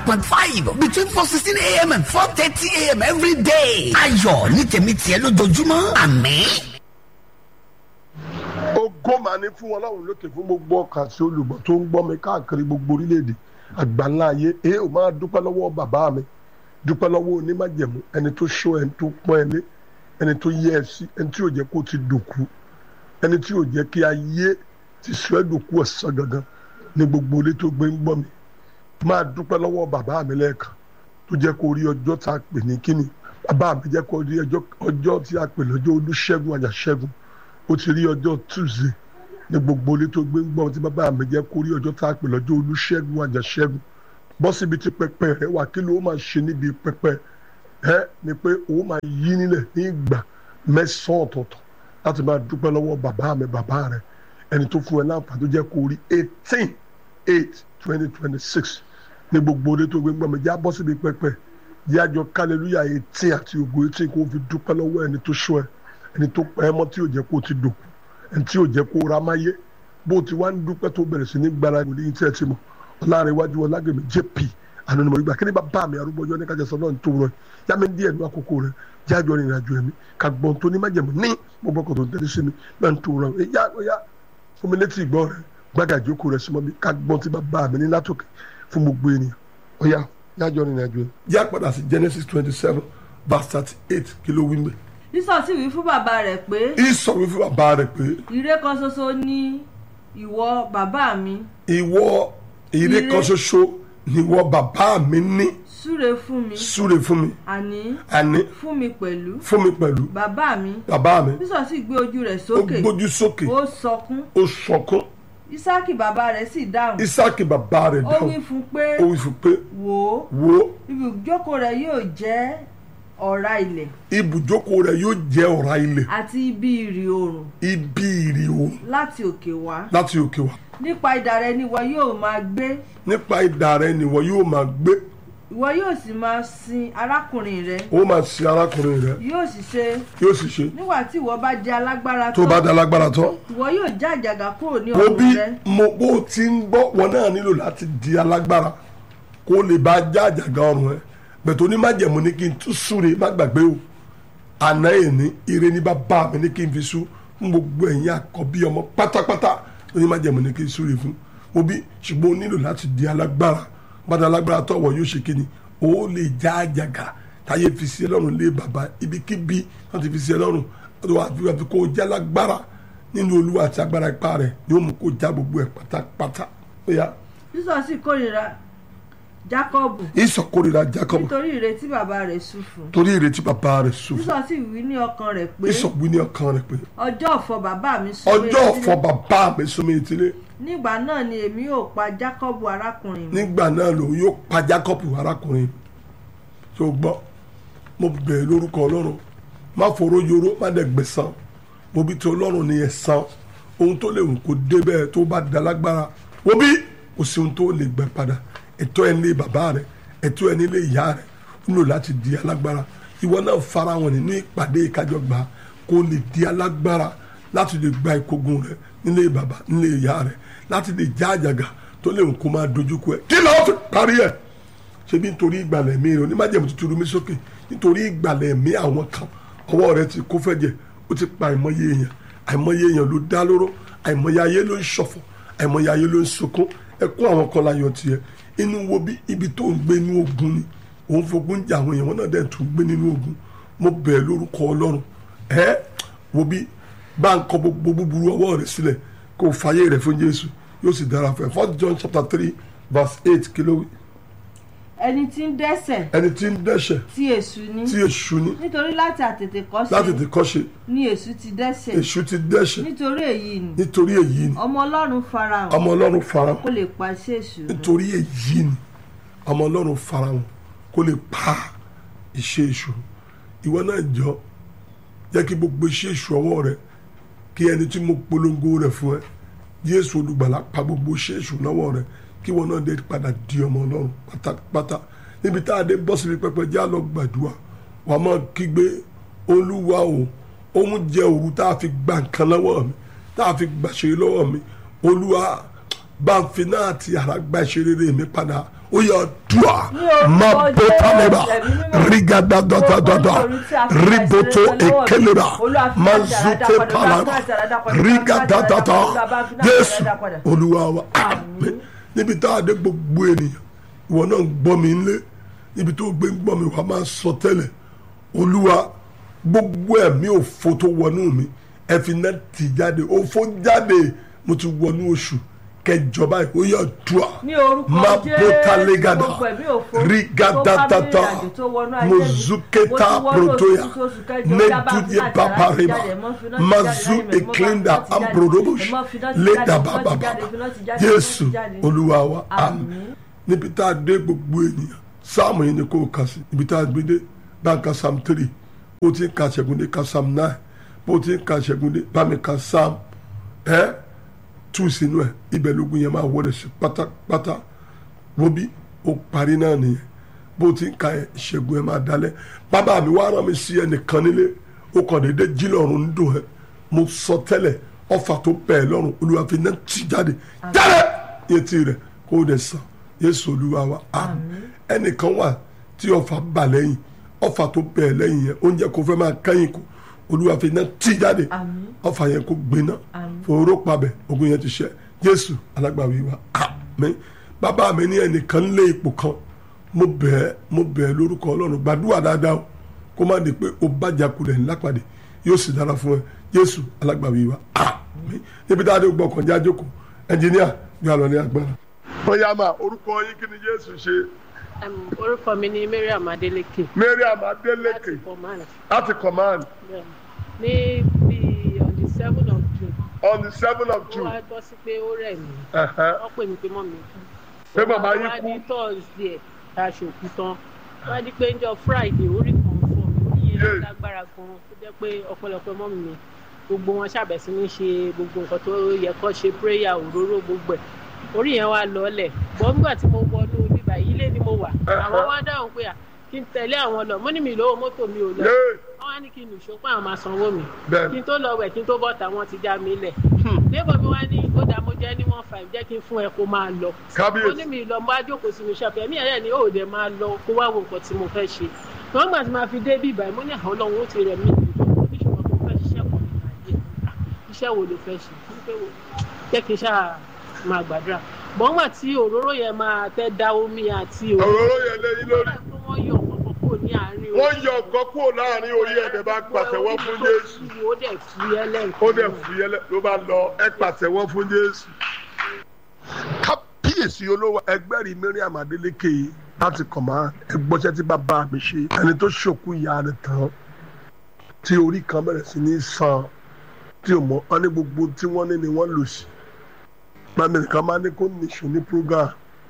point five between four sixteen a.m. and four thirty a.m. every day. ayọ̀ ní tèmi tiẹ̀ lójoojúmọ́ àmín. ògo máa ní fún ọlọ́run lókè fún gbogbo ọkàn àti olùgbọ́ tó ń gbọ́ mi káàkiri gbogbo orílẹ̀-èdè àgbáńlá ayé èé ò máa dúpẹ́ lọ́wọ́ bàbá mi dúpẹ́ lọ́wọ́ onímájẹ̀mú ẹni tó ṣọ́ ẹni tó pọ́n ẹ lé ẹni tó yẹ ẹ sí ẹni tí ò jẹ́ kó ti dòkú ẹni tí ò jẹ́ kí ayé ti sọ ẹ́ dòkú ọ̀sán gangan ní gbogbo ilé tó gbé ń gbọ́ mi máa dúpẹ́ lọ́wọ́ bàbá mi lẹ́ẹ̀kan tó jẹ́ kó rí ọjọ́ tá a pè ní kíni bàbá mi jẹ́ kó rí ọjọ́ tí a pè lọ́jọ́ olúṣẹ́gun àjàṣẹ́gun ó ti rí ọjọ́ tuesday ní gbogbo ilé tó gbé ń gbọ́ tí bàbá mi jẹ́ kó rí ọjọ́ tá a pè lọ́jọ́ olúṣẹ́gun àjàṣẹ́gun bọ́ síbi tí pẹpẹ rẹ wà kí ló máa ṣe níbi pẹpẹ ẹ ni pé ó máa yí nílẹ̀ ní ìgbà mẹ́sàn-án ọ̀tọ̀ọ̀tọ̀ láti máa dúpẹ́ lọ́wọ́ bàbá mi bàbá rẹ ẹni tó fún ẹ láǹfààní tó jẹ́ kó rí eighteen eight twenty twenty six ní gbogbo ilé tó gbé ń gbọ́ mi já bọ́ síbi pẹpẹ yájọ kálẹ́lúyà eighteen àti ògo eighteen kó fi dúpẹ́ lọ́wọ́ ẹni tó ṣọ́ ẹ ẹni tó pẹ́ ẹ mọ́ tí ò jẹ́ kó ti dòkú ẹni tí ò jẹ́ kó ra máyé bó ti wá ń dúpẹ́ tó bẹ̀rẹ̀ sí ní gbára ìwòlí yìí tí ẹ ti mọ̀ ọlárin iwájú ọlágbèmí jp ànánimọ̀ ìgbà kí ni bàbá mi arúgbó ọjọ́ ní kájà sọ náà tó rọ yá mi díẹ̀ ní àkókò rẹ jájọ rìnrìn àjò ẹ̀mí ká gbọ́n tó ní májẹ̀mú ní gbogbo ọkọ̀ tó tẹ́lẹ̀ sí mi náà tó rọ yá yá fún mi létí ìgbọ́ rẹ gbága ìjókòó rẹ sí mọ́ mi ká gbọ́n tí bàbá mi ní látòkè fún gbogbo ènìyàn ọ̀yá jájọ rìnrìn àjò ẹ̀mí. yá padà sí genesis twenty seven verse thirty eight kí ló wí mbẹ. Ísọ̀ sì wí fún bàbá rẹ̀ pé ìsọ̀ wí fún bàbá rẹ̀ pé ire kan ṣoṣo ni ìwọ bàbá mi ìwọ ire Ire. kan ṣoṣo ni ìwọ bàbá mi ní súre fún mi súre fún mi àní àní fún mi pẹ̀lú fún mi pẹ̀lú bàbá mi bàbá mi Ísọ̀ sì gbé ojú rẹ̀ ó sókè gbójú sókè ó sọkún ó sọkún Ísákì bàbá rẹ̀ sì dáhùn isaki bàbá rẹ̀ ó dáhùn wí fún pé ó wí fún pé wò ó wo ibùjókòó rẹ̀ yóò jẹ́ ọ̀rá ilẹ̀ ibùjókòó rẹ̀ yóò jẹ́ ọ̀rá ilẹ̀ àti ibi ìrì oòrùn ibi ìrì oòrùn láti òkè wá láti òkè wá nípa idà rẹ̀ ni ìwọ yóò máa gbé nípa idà rẹ̀ nìwọ yóò máa gbé ìwọ yóò sì máa sin arákùnrin rẹ̀ ó máa sin arákùnrin rẹ̀ yóò sì ṣe yóò sì ṣe nígbà tí ìwọ bá jẹ́ alágbára tó bá dá lágbára tán ìwọ yóò já àjàgà kúrò ní wo bí ọrùn rẹ̀ mo bó ti ń gbọ́ wọn náà nílò láti di alágbára kó lè bá já àjàgà ọrùn ẹ bẹ̀tẹ̀ onímájẹ̀mú ní kí n tún súre má gbàgbé o àná èní ire ní bàbá mi ní kí n fi sú fún gbogbo ẹ̀yin àkọ́bí ọmọ pátápátá onímájẹ̀mú ní kí n súre fún wo bí ṣùgbọ́n o nílò láti di alágbára bàtà alágbára tọ̀wọ̀ yóò ṣe kíni o lè já àjàgà táyé fi sí ẹ lọ́rùn lé bàbá ibikíbi wọ́n ti fi sí ẹ lọ́rùn wọ́n wá fi wá fi kó o já lágbára nínú olúwa àti agbára ipá rẹ̀ ni ó mú kó já gbogbo ẹ̀ pátápátá ó yá sísọ sì kórìíra jákọ́bù ìsọkórira jacob nítorí ìrètí bàbá rẹ̀ sùn fún torí ìrètí bàbá rẹ̀ sùn sísọ sì wí ní ọkàn rẹ̀ pé ìsọgbí ní ọkàn rẹ̀ pé ọjọ́ ọ̀fọ̀ bàbá mi sún ọjọ́ ọ̀fọ̀ bàbá mi súnmọ́ ìtìlẹ̀ nígbà náà ni èmi yóò pa jákọ́bù arákùnrin mi nígbà náà lòun yóò pa jacob arákùnrin tó gbọ́ mo bẹ̀rẹ̀ lórúkọ ọlọ́run má foró yoró má dẹ̀ gbẹ̀san mo bí ti ọlọ́run ní ẹ̀san ohun tó lè wù kó dé bẹ́ẹ̀ tó bá da lágbára wo bí kò sí ohun tó lè gbẹ padà ẹ̀tọ́ ẹ̀ nílé bàbá rẹ̀ ẹ̀tọ́ ẹ̀ nílé ìyá rẹ̀ ó nílò láti di alágbára ìwọ náà fara wọn nínú ìpàdé ìkájọgbà kó lè di alágbára láti lè gba ìkógun rẹ̀ nílé bàbá nílé ìyá rẹ̀ láti lè já àjàgà tó lè wù kó máa dojúkọ ẹ̀ kí lọ́ọ́ fi parí ẹ̀ ṣebí nítorí ìgbàlẹ̀ mi rẹ̀ onímájẹ̀mú ti turu mi sókè nítorí ìgbàlẹ̀ mi àwọn kan ọwọ́ rẹ̀ ti kó fẹ́jẹ̀ ó ti pa àìmọye èèyàn àìmọye èèyàn ló dá lóró àìmọye ayé ló ń ṣọ̀fọ̀ àìmọye ayé ló ń sunkún ẹkún àwọn kan láyọ̀ tiẹ̀ inú wo bí ibi tó ń gbé inú ogun ni òun fogun jà àwọn èèyàn wọn náà dẹ̀ tún gbé nínú ogun mo bẹ̀ lórúkọ ọlọ́run ẹ wo bí bá ń kọ gbogbo búburú ọwọ́ rẹ̀ sílẹ̀ kó o fàyè rẹ̀ fún Jésù yóò sì dára fún ẹ First John chapter three verse eight kí ló wí ẹni tí ń dẹ́ṣẹ̀ ẹni tí ń dẹ́ṣẹ̀ tí èṣù ní tí èṣù ní nítorí láti àtètèkọ́ṣe láti ti kọ́ṣe ni èṣù ti dẹ́ṣẹ̀ èṣù ti dẹ́ṣẹ̀ nítorí èyí ni nítorí èyí ni ọmọ ọlọ́run farahàn ọmọ ọlọ́run farahàn kó lè pa iṣẹ́ èṣù run. nítorí èyí ni ọmọ ọlọ́run farahàn kó lè pa iṣẹ́ èṣù ìwọ náà jọ jẹ́ kí gbogbo iṣẹ́ èṣù ọwọ́ rẹ kí ẹni tí mo polongo rẹ̀ fún ẹ Jésù olùgbàlà pa gbogbo iṣẹ́ èṣù lọ́wọ́ rẹ kí wọn náà dé padà di ọmọ ọlọ́run pátápátá níbi tá a dé bọ́ síbi pẹpẹ já lọ gbàdúrà wà á máa kígbe olúwa o òun jẹ òru tá a fi gba nǹkan lọ́wọ́ mi tá a fi gbàṣẹ lọ́wọ́ mi olúwa bá ń fi náà ti àrà gba ìṣeré mi padà ó yà dùà Ní orúkọ má bó tálẹ́bà Jésù, ẹ̀mí mímọ́. rígàdàdàdàdà Gbogbo nítorí tí a fi ríbótó àìsàn lọ́wọ́ mi. èkélébà Olúwa fi má láti àràdá zùté padà, pàlàbà Olúwa fi láti àràdá padà, rígàdàdàdà Olúwa bá fi láti Jésù àràdá padà. olúwa wa àmín níbi tá a dé gbogbo ènìyàn ìwọ náà ń gbọ́ mi ńlé níbi tó gbé ń gbọ́ mi wàá máa sọ tẹ́lẹ̀ olúwa gbogbo ẹ̀mí òfo tó wọnú mi ẹ fi náà tì jáde òfo jáde mo ti wọnú oṣù kẹjọ báyìí ó yà dùà ní orúkọ má bóta Jésù, légada gbogbo ẹ̀mí òfo rigadatata tó bá mi rìnrìn àjò tó wọnú ayé mi. mozuketa Mo ti wọnú protoya oṣù tuntun, oṣù kẹjọ, ó yá bá fi meduye láti paparima àràdá jáde, mọ́ fi láti mazu jáde láyé mi, mọ́ bá fi eklinda láti jáde, ambrodobosh mọ́ fi láti leda jáde, mọ́ fi bababa jáde, fi láti jáde, Jésù mọ́ fi jáde. olúwa wa àmín Àmín. níbi tá a dé gbogbo ènìyàn sáàmù yìí ni kò kà sí ibi tá a gbé dé bá a ka psalm three bó ti ń ka ṣẹ́gun dé ka psalm nine bó ti ń ka ṣẹ́gun dé bá mi ka psalm ẹ́ tú sínú ẹ̀ ibẹ̀ lógun yẹn máa wọlé sí pátápátá wóbi ó parí náà nìyẹn bó ti ń ka ẹ̀ ṣẹ́gun ẹ̀ máa dalẹ̀ bàbá mi wá rán mi sí ẹnìkan nílé ó kàn déédé jí lọ́rùn ń dùn ẹ́ mo sọ tẹ́lẹ̀ ọfà tó bẹ̀ ẹ́ lọ́rùn olúwa fi náà tì jáde jáde etí rẹ̀ kó o dẹ̀ sàn yéésù olúwa wa àmín ẹnìkan wà tí ọfà bà lẹ́yìn ọfà tó bẹ̀ ẹ́ lẹ́yìn yẹn oúnjẹ kò fẹ́ máa kẹ́yìn kù olúwa fi náà tì jáde Àmín. ọfà yẹn kó gbiná Àmín. fòró pabẹ ogun yẹn ti ṣẹ jésù alágbàwí wa àmín bàbá mi ní ẹnìkan lé ipò kan mo bẹ̀ ẹ́ mo bẹ̀ ẹ́ lórúkọ ọlọ́run gbàdúrà dáadáa o kó má di pé o bàjá kulẹ̀ ńlá pàdé yóò sì dára fún ẹ jésù alágbàwí wa àmín níbi tá a dé gbọ́ kànjá jókòó ẹnjìníà gbé àlọ́ ní agbára. bóyá máa orúkọ yín kí ni jésù ṣe Um, orúkọ mi ni mariam adeleke mariam láti adeleke command láti command ní bí on the seven of june on the seven of ó wá gbọ́ sí pé ó rẹ̀ mí Uh-huh. wọ́n pè mí pé mọ́ mi kú Pé bàbá yín wá kú? ní thursday aṣòkú tán wá di pé njọ́ friday orí kan fọ́ mi orí Yeah. yẹn lágbára gan tó jẹ́ pé ọ̀pọ̀lọpọ̀ mọ́ mi gbogbo wọn ṣàbẹ̀sí ní ṣe gbogbo nǹkan tó yẹ kó ṣe prayer òróró gbogbo ẹ̀ orí yẹn wá lọ́ọ̀lẹ̀ bọ́ nígbà tí mo wọnú bíbá yìí ilé ni mo wà àwọn wá dáhùn pé à kí n tẹ̀lé àwọn lọ mo ní mi lówó mọ́tò mi ò lọ Yay. wọ́n wá ní kí n nìṣó pé àwọn máa sanwó mi Bẹ́ẹ̀ni. kí n tó lọ wẹ̀ kí n tó bọ́ta wọ́n ti já mi lẹ̀ débò mi wá ní ó dá mo jẹ́ ní one five jẹ́ kí n fún ẹ kó máa lọ Kábíyèsí. mo ní mi lọ mo wá jókòó sínú ṣọ́ọ̀bù ẹ̀mí ẹ̀rẹ́ ni ó dẹ̀ máa lọ kó wá wo nǹkan tí mo fẹ́ ṣe wọ́n gbà tí máa fi dé bí ìbàyẹn mo ní àwọn ọlọ́run ó ti rẹ̀ mí ìjọ oníṣòwò tó fẹ́ ṣiṣẹ́ kan nínú ayé Ah, iṣẹ́ wo ló fẹ́ ṣe Mo ní pé wo, jẹ́ kí n ṣáà máa gbàdúrà bọ́n gbà tí òróró yẹn máa tẹ́ da omi àti òróró yẹn lẹ́yìn lórí. wọ́n yọ ọ̀pọ̀ kúrò ní àárín wọ́n yọ ọ̀gọ́ kúrò láàrin orí ẹ̀dẹ̀ bá pàtẹ́wọ́ fún jésù ó dẹ̀ fi ẹlẹ́ǹkan ó dẹ̀ fúyẹ́lẹ́ ló bá lọ ẹ pàtẹ́wọ́ fún jésù. kábíyèsí olówó ẹgbẹ́rì miriam adeleke láti kọ̀má ẹgbọ́sẹ̀ tí bàbá mi ṣe ẹni tó ṣòkú ìyá rẹ̀ tán tí orí kan bẹ̀rẹ̀ sí ní san tí o mọ̀ ọ́ ní gbogbo tí wọ́n ní ni wọ́n lò sí. mami nìkan máa ní kó nìṣó ní program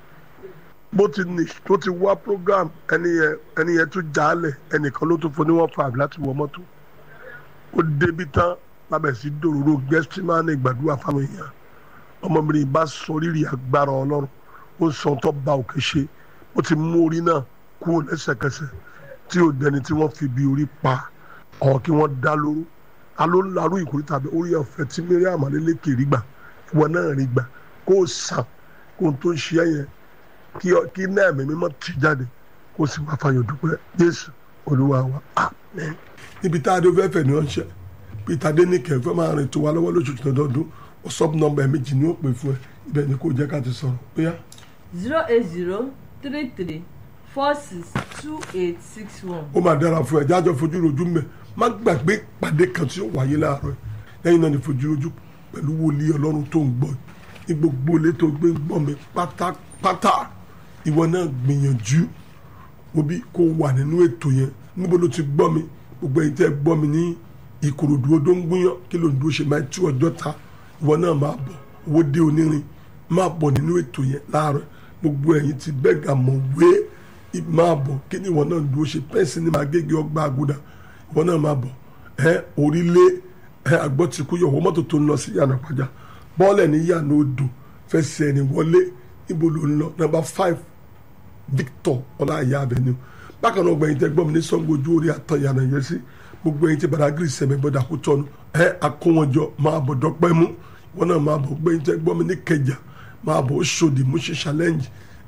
bó ti ní tó ti wá program ẹni yẹn ẹni yẹn tún jálẹ̀ ẹnìkan ló tún fún ní one five láti wọ mọ́tò ó débi tán lábẹ́ sí dòróró gẹ́sítímánì gbàdúrà fáwọn èèyàn ọmọbìnrin bá sọ rírì agbára ọlọ́run ó sọ tó ba òkè ṣe ó ti mú orí náà kúrò lẹ́sẹ̀kẹsẹ̀ tí ò dẹni tí wọ́n fi bí orí pa ọ̀ kí wọ́n dá lóró aló larú ìkórè tàbí orí ọ̀fẹ́ tí miriam adeleke rí gbà ìwọ náà rí gbà kó o sàn kó o tó ń ṣe ẹ̀yẹn kí ọ- kí náà ẹ̀mí mímọ́ ti jáde kó o sì máa fàyọ̀ dúpẹ́ jésù olúwa wa àmín. níbi tá a dé fẹ́fẹ́ ní ọ̀ṣẹ́ peter denike fẹ́ máa rìn tó wa lọ́wọ́ lóṣooṣù lọ́dọọdún whatsapp nọ́mbà ẹ̀ méjì ni ó pè fún ẹ ibẹ̀ ni kò jẹ́ ká ti sọ̀rọ̀ bóyá zero eight zero three three four six two eight six one. ó máa dára fún ẹ jájọ fojú rojú mẹ má gbàgbé pàdé kan tí ó wáyé láàárọ̀ yìí. lẹ́yìn náà ni fojú rojú pẹ̀lú wòlíì ọlọ́run tó ń gbọ́ ní gbogbo ilé tó gbé ń gbọ́ mi pátápátá ìwọ náà gbìyànjú òbí kó wà nínú ètò yẹn níbo ló ti gbọ́ mi gbogbo ẹ̀yin tẹ́ ẹ gbọ́ mi ní ìkòròdú odó ń gúnyán kí ló ń dúró ṣe máa tú ọjọ́ ta ìwọ náà máa bọ̀ owó dé onírin máa bọ̀ nínú ètò yẹn láàárọ̀ gbogbo ẹ̀yin ti bẹ́gà mọ̀ wé máa bọ̀ kí ni ìwọ náà dúró ṣe pẹ́ǹsì ní magége ọgbà àgùdà ìwọ náà máa bọ̀ ẹ orílẹ̀ ẹ agbọ́tìkú yọ̀wọ́ mọ́tò tó ń lọ sí yànnà pàjá bọ́ọ̀lẹ̀ ní yànnà odò fẹsẹ̀ ẹni wọlé níbo ló ń lọ number five victor ọláìyá avenue bákan náà gbẹ̀yìn tẹ́ gbọ́ mi ní sango ojú orí àtọ̀yànà yẹn sí gbogbo ẹ̀yin tí badagry sẹ̀mẹ̀ bọ́dà kú tọ́nu ẹ akówọ́njọ máa bọ̀ dọ́pẹ́ mú wọn náà máa bọ̀ gbẹ̀yìn tẹ́ gbọ́ mi ní kẹjà máa bọ̀ Òṣòdì Mushin challenge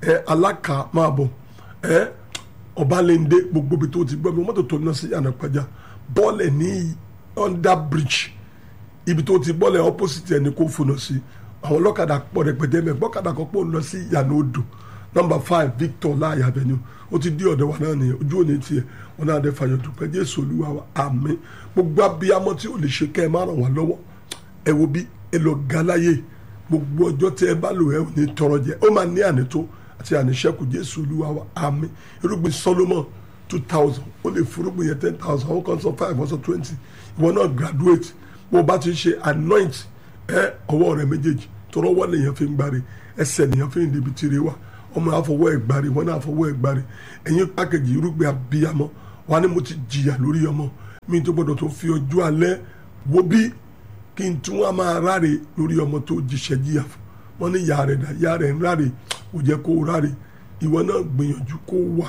ẹ alákà máa bọ̀ ẹ ọbalẹ̀ndé gbogbo ibi tó ti gbọ́ mi mọ́tò tó ná sí ànàpàjà bọ́ọ̀lẹ̀ ní under bridge ibi tó ti bọ́ọ̀lẹ̀ opposite ẹni kò fònà sí àwọn ọlọ́kadà pọ̀ rẹpẹtẹ mẹ́ gbọ́kadà kan pọ̀ lọ sí ìyànà odò number five victor láàyè avenue ó ti dí ọ̀dọ̀ wa náà nìyẹn ojú òní tiẹ̀ wọn náà dé fàyọ̀ dùpẹ́ jésù olúwa wa àmín gbogbo abiyamọ tí ò lè ṣe kẹ́ ẹ má ràn wá lọ́wọ́ ẹ wo bí ẹ lọ galaye gbogbo ọjọ́ tí ẹ bá lò ẹ ò ní tọrọ jẹ ó máa ní ànító àti àníṣẹ́kù jésù olúwa wa àmín irúgbìn solomon two thousand ó lè fúrúgbìn yẹn ten thousand àwọn kan sọ five wọ́n sọ twenty ìwọ náà graduate bó o bá ti ṣe anoint ẹ ọwọ́ rẹ méjèèjì tọrọ wọ́n lèèyàn fi ń gbáre ẹsẹ̀ lèèyàn fi ń débi tìrẹ wa ọmọ àfọwọ́ ẹ̀ gbáre wọn náà àfọwọ́ ẹ̀ gbáre ẹ̀yin pákẹ́jì irúgbìn abiyamọ wa ni mo ti jìyà lórí ọmọ mi tó gbọdọ̀ tó fi ọjọ́ alẹ́ wo bí kí n tún wá máa ráre lórí ọmọ tó jíṣẹ́ jìyà fún wọn ní ìyá rẹ̀ dá ìyá rẹ̀ ń ráre kò jẹ́ kó ráre ìwọ náà gbìyànjú kó wà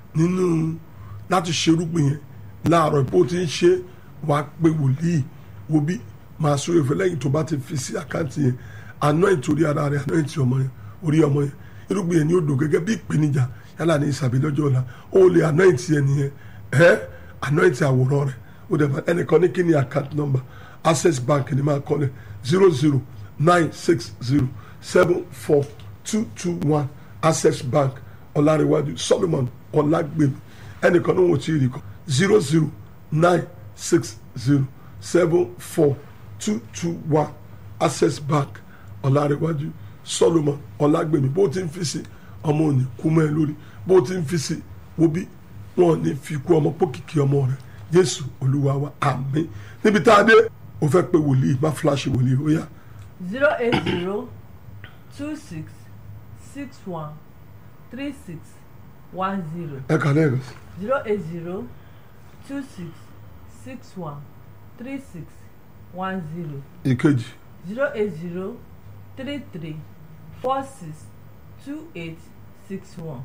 nínú láti ṣerúgbìn yẹn láàárọ̀ bó ti ń ṣe wàá pé wòlíì wo bí máa sórí ìfẹ́ lẹ́yìn tó bá ti fi sí àkáǹtì yẹn anoint orí ara rẹ̀ anoint ọmọ yẹn orí ọmọ yẹn irúgbìn yẹn ni ó dò gẹ́gẹ́ bí ìpèníjà yálà ní ìsàbí lọ́jọ́ ọ̀la ó lè anoint yẹn nìyẹn ẹ́ anoint àwòrán rẹ̀ ó dẹ̀ máa ẹnìkan ní kí ni account number access bank ni máa kọ́lẹ̀ zero zero nine six zero seven four two two one access bank ọ̀làríwájú solomon ọ̀làgbèmí ẹnìkan ní wọ́n ti rí kọ́ zero zero nine six zero seven four two two one access bank ọ̀làríwájú solomon ọ̀làgbèmí bó ti ń fi sí ọmọ òní kú mọ́ ẹ lórí bó ti ń fi sí wo bí wọn ò ní fi kú ọmọ pókìkí ọmọ rẹ jésù olúwa wa àmín níbi tá a dé o fẹ́ pe wòlíì má fúláṣí wòlíì ó yá zero eight zero two six six one three six one zero ẹ kà lẹ́ẹ̀kan sí zero eight zero two six six one three six one zero ìkejì zero eight zero three three four six two eight six one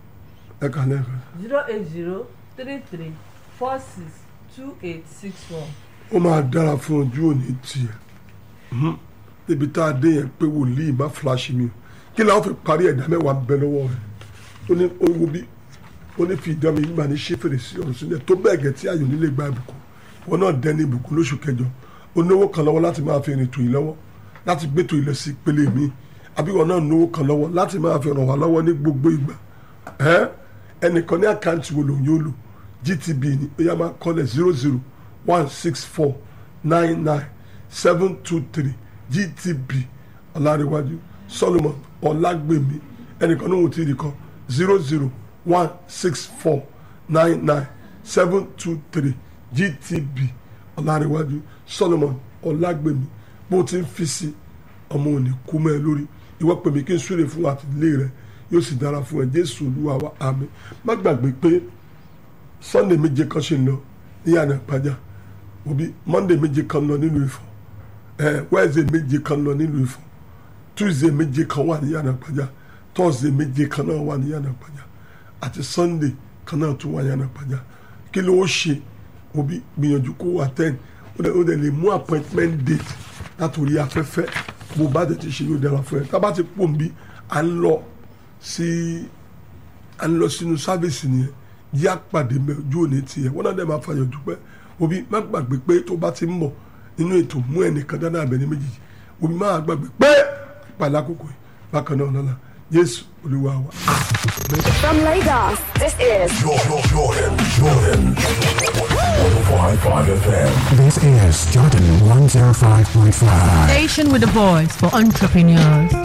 ẹ kà lẹ́ẹ̀kan sí. zero eight zero three three four six two eight six one. ó máa dára fún ojú òní tiẹ̀ Mhm. níbi tá a dé yẹn pé wòlíì má fúláṣí mi o kí làwọn fi parí ẹ̀dá mẹ́wàá ń bẹ lọ́wọ́ rẹ̀ ó ní owó bí ó ní fi ìdán mi nígbà ní ṣé fèrèsé ọ̀run sílẹ̀ tó bẹ́ẹ̀ gẹ̀ tí ayò nílé gba ìbùkún wọn náà dẹ́ni ìbùkún lóṣù kẹjọ ó náwó kan lọ́wọ́ láti máa fi rìn tò yìí lọ́wọ́ láti gbé tò yìí lọ sí ìpele mi àbí wọn náà náwó kan lọ́wọ́ láti máa fi ràn wá lọ́wọ́ ní gbogbo ìgbà ẹ́ ẹnìkan ní àkáǹtì wo lòun yóò lò gtb ni ó yá máa kọ́lẹ̀ zero zero one six four nine nine seven two three gtb ọ̀làríwájú solomon ọ̀làgbèmí ẹnìkan ní òun ti rí kan zero zero one six four nine nine seven two three gtb ọ̀làríwájú solomon ọ̀làgbèmí bó ti ń fi sí ọmọ òní kú mọ́ ẹ lórí ìwọ pèmí kí n súre fún àtìlé rẹ yóò sì dára fún ẹ jésù olúwa wa àmín má gbàgbé pé sunday méje kan ṣe ń lọ ní yàrá ìpàjà òbí monday méje kan lọ nílùú Ifọ̀ ẹ wednesday méje kan lọ nílùú Ifọ̀ tuesday méje kan wà ní yàrá ìpàjà thursday méje kan náà wà ní yàrá ìpàjà àti sunday kan náà tún wà ní yàrá ìpàjà kí ló ó ṣe òbí gbìyànjú kó wà ten ó dẹ̀ ó dẹ̀ lè mú appointment date látòrí afẹ́fẹ́ bó bá tètè ṣe yóò dára fún ẹ tá a bá ti pò ń bí à ń lọ sí à ń lọ sínú sáfìsì nìyẹn yí àpàdé mẹ ojú òní tiẹ̀ wọ́n náà dẹ̀ máa fàyọ̀ dúpẹ́ òbí má gbàgbé pé tó bá ti ń bọ̀ nínú ètò mú ẹnìkan dáná àbẹ̀ní méjèèjì òbí má gbàgbé pé pàlà àkókò yìí bákan náà lọ́la Jésù Olúwa wa. From Lagos, this is Jordan, Jordan, Jordan. 105.5 FM. This is Jordan 105.5. Station with a voice for entrepreneurs.